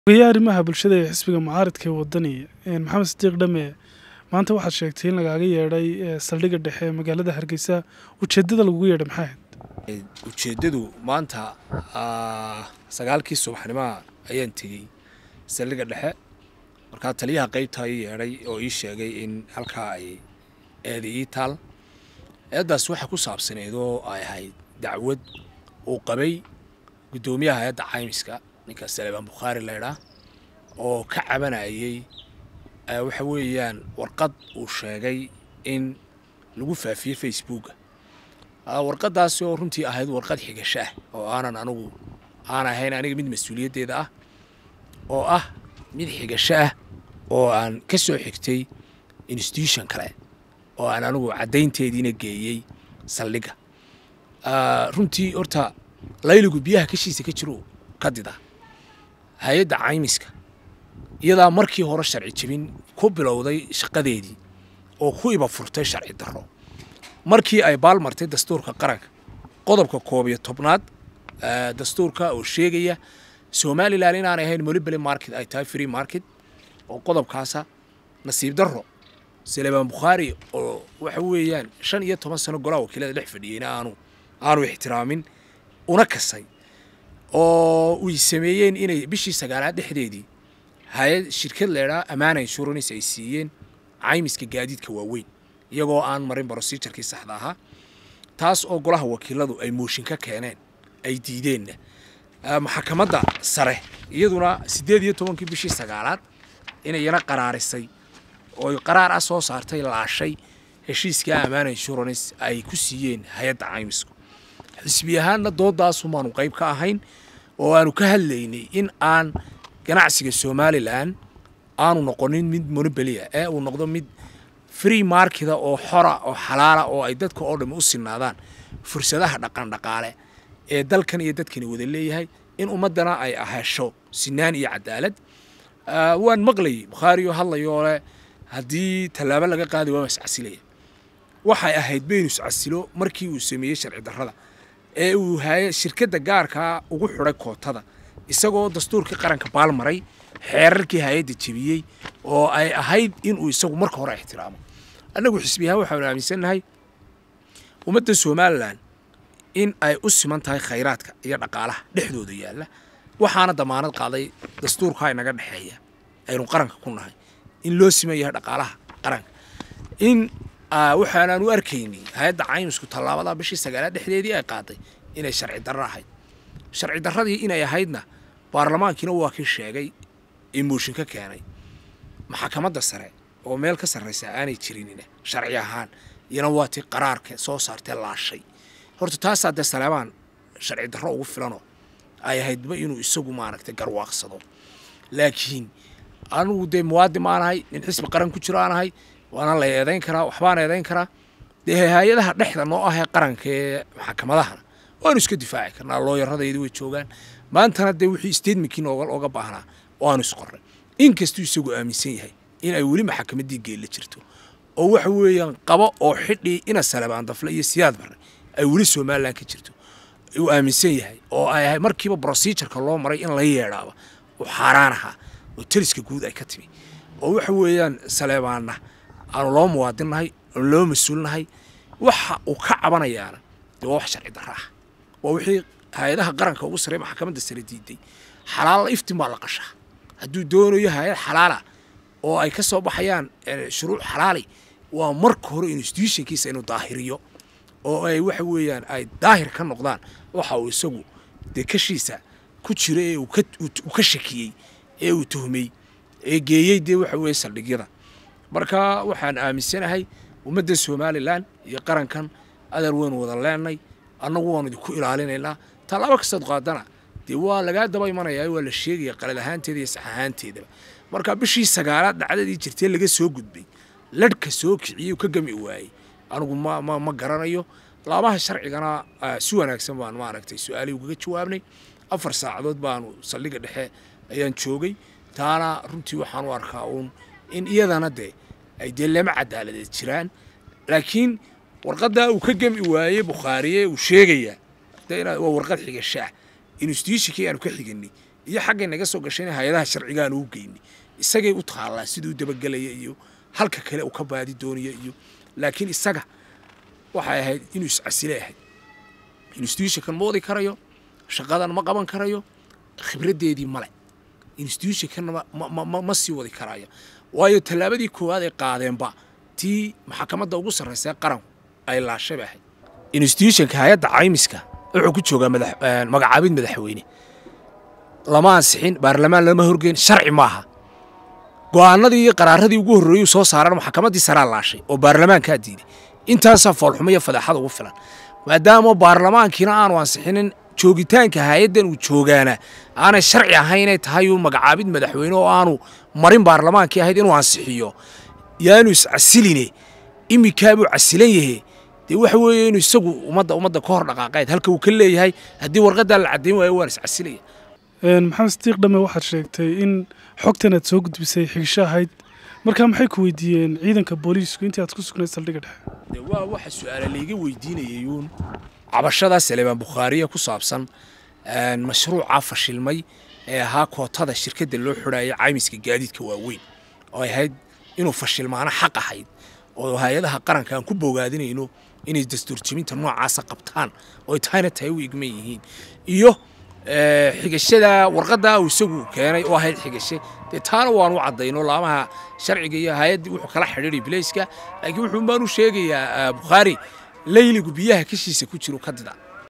ogayaha arrimaha bulshada ee xisbiga mucaaradka ee wadani maxamed sadiiq dhame maanta waxaad sheegtay in lagaaga yeedhay saldhigga dhexe ee magaalada hargeysa ujeeddada lagugu yeedhay maxay ahayd ujeeddadu maanta sagaalkii subaxnimaha ayaan tegey saldhigga dhexe markaa taliyaha qaybta ii yeedhay oo ii sheegay in halkaa ay eeda ii taal eeddaas waxaa ku saabsaneed oo ay ahayd dacwad uu qabay guddoomiyaha hay-adda caymiska ninka salebaan bukhaari laydhaa oo ka cabanayay waxa weeyaan warqad uu sheegay in lagu faafiyey facebooka warqaddaasi oo runtii ahayd warqad xigasho ah oo aanan anigu aan ahayn aniga mid mas-uuliyaddeeda ah oo ah mid xigasho ah oo aan ka soo xigtay institution kale oo aan anigu caddaynteediina geeyey saldhigga runtii horta layligu biyaha kashiisa ka jiro ka dida hay-adda caymiska iyadaa markii hore sharci jebin ku bilowday shaqadeedii oo ku iba furtay sharci darro markii ay baalmartay dastuurka qaranka qodobka koob iyo tobnaad dastuurka oo sheegaya somalilan inaanay ahayn molibely market ay tahay free market oo qodobkaasa nasiib darro salebaan bukhaari oo waxa weeyaan shan iyo toban sano golaha wakiilada dhex fadhiyeyna aanu aanu ixtiraamin una kasay oo uy sameeyeen inay bishii sagaalaad dhexdeedii hay-ad shirkad leedhaa ammaana insurance ay siiyeen caymiska gaadiidka waaweyn iyagoo aan marin brosijarkii saxda ahaa taas oo golaha wakiiladu ay mooshin ka keeneen ay diideenna maxakamadda sare iyaduna siddeed iyo tobankii bishii sagaalaad inayna qaraarisay oo qaraar ah soo saartay laashay heshiiska ammaana insurance ay ku siiyeen hay-adda caymisku xisbi ahaanna doodaasumaanu qayb ka ahayn oo aanu ka hadlaynay in aan ganacsiga somalilan aanu noqonin mid monobelia ee uu noqdo mid free marketa oo xora oo xalaala oo ay dadka oo dhami u sinaadaan fursadaha dhaqandhaqaale ee dalkan iyo dadkani wada leeyahay in ummaddana ay ahesho sinaan iyo cadaalad waan maqlayay bukhaariyo hadlayoo leh haddii tallaabo laga qaadi waa iscasilaya waxay ahayd baynu iscasilo markii uu sameeyey sharci darrada ee uu hay shirkadda gaarkaa ugu xidhay kootada isagoo dastuurkii qaranka baalmaray xeerarkii hay-adda jebiyey oo ay ahayd inuu isagu marka hore ixtiraamo annagu xisbi ahaan waxaanu aaminsannahay ummadda somalilan in ay u siman tahay khayraadka iyo dhaqaalaha dhexdooda yaalla waxaana damaanad qaaday dastuurkaa inaga dhexeeya aynu qaranka ku nahay in loo siman yahay dhaqaalaha qaranka in waxaanaan u arkaynay hay-adda caymisku tallaabada bishii sagaalaad dhexdeedii ay qaaday inay sharci darro ahayd sharci darradii inay ahaydna baarlamaankiina waa kii sheegay ee mooshin ka keenay maxakamadda sare oo meel ka sarraysa aanay jirinina sharci ahaan iyana waa tii qaraarka soo saartee laashay horta taasaa dee saleebaan sharci darro ugu filanoo ay ahaydba inuu isagu maaragtay garwaaqsado laakiin anigu dee muwaadin maanahay nin xisbi qaran ku jiro aanahay waana la eedayn karaa waxbaan eedayn karaa dee hay-adaha dhexda noo ahee qaranka ee maxakamadahana waanu iska difaaci karnaa looyaradaydi way joogaan maantana dee wixii statementkii nooga baahnaa waanu isqornay inkastuu isagu aaminsan yahay in ay weli maxakamaddii geella jirto oo waxa weeyaan qabo oo xidhii ina salebaan dafle iyo siyaad barre ay weli somalilan ka jirto uu aaminsan yahay oo ay ahay markiiba brosijarka loo maray in la yeedhaaba uu xaaraan ahaa oo taliska guud ay ka timi oo waxa weeyaan saleebaanna aanu loo muwaadinnahay aanu loo mas-uulnahay waxa uu ka cabanayaana dee waa wax sharci darro ah waa wixii hay-adaha qaranka ugu sarreey maxkamadda sare diiday xalaal iftin baa la qashaa hadduu doonayo hay-ad xalaala oo ay ka soo baxayaan shuruuc xalaali waa marka hore institutionkiisa inuu daahiriyo oo ay waxa weeyaan ay daahir ka noqdaan waxa uu isagu dee kashiisa ku jiro ee uu ka shakiyey ee uu tuhmay ee geeyey dee waxa weeye saldhigyada marka waxaan aaminsanahay ummadda somalilan iyo qarankan adar weynu wada leenay annagu waanu idinku ilaalinaynaa tallaabo kastaad qaadana dee waa lagaa daba imanayaa waa la sheegaya qalad ahaanteeda iyo sax ahaanteedaba marka bishii sagaalaad dhacdadii jirtee laga soo gudbay ladhka soo kiciyey ka gami waayey anigu ma ma ma garanayo laabaha sharcigana si wanaagsan baan maaragtay su-aalihii ugaga jawaabnay afar saacadood baanu saldhigga dhexe ayaan joogay taana runtii waxaan u arkaa uun in iyadana dee ay dee lama cadaaladeed jiraan laakiin warqaddaa uu ka gemi waayey bukhaariye uu sheegayaa waa warqad xigashaah institutionkii aanu ka xiganay iyo xaggay naga soo gashayna hay-adaha sharcigaan uu geynay isagay u taallaa siduu dabagelaya iyo halka kale uu ka baadi doonaya iyo laakiin isaga waxay ahayd inuu iscasile ahayd institutionkan ma wadi karayo shaqadan ma qaban karayo khibraddeedii male institutionkanna ma sii wadi karayo waayo tallaabadii koowaad ay qaadeenba tii maxakamadda ugu sarraysa qaranku ay laashaba ahayd institutionka hay-adda caymiska wuxuu ku joogaa magacaabid madaxweyne lama ansixin baarlamaan lama horgeyn sharci maaha go'aanadii iyo qaraaradii ugu horreeyuu soo saarana maxkamaddii saraa laashay oo baarlamaankaa diiday intaasaa foolxumo iyo fadeexada ugu filan maadaama baarlamaankiina aanu ansixinin joogitaanka hay-addan uu joogaana aanay sharci ahayn inay tahay uu magacaabid madaxweyne oo aanu marin baarlamaankii ahayd inuu ansixiyo yaanu iscasiline iminkaabuu casilan yahe dee waxa weeye inuu isagu ummadda ummadda ka hor dhaqaaqayd halka uu ka leeyahay haddii warqaddaa la caddayn waayo waan iscasilaya maxamed sadiiq dhamme waxaad sheegtay in xogtan aad soo gudbisay xigsho ahayd markaa maxay ku weydiiyeen ciidanka booliisku intii aad ku sugnayd saldhigga dhexe waa waxa su-aala layga weydiinayay uun cabashadaa saleebaan bukhaariya ku saabsan mashruucaa fashilmay ee ahaa kootada shirkadda loo xidhaayay caymiska gaadiidka waaweyn oo ay ahayd inuu fashilmaano xaq ahayd oo hay-adaha qaranka aan ku bogaadinayno inay dastuurjebinta noocaasa qabtaan oo ay tahayna tahay u igman yihiin iyo xigashada warqaddaa uu isagu keenay oo ahayd xigashe dee taana waanu caddayno laamaha sharciga iyo hay-addii wuxuu kala xidhiiray bilayska laakiin wuxuun baanu sheegayaa bukhaari layligu biyaha kashiisa ku jiro ka dida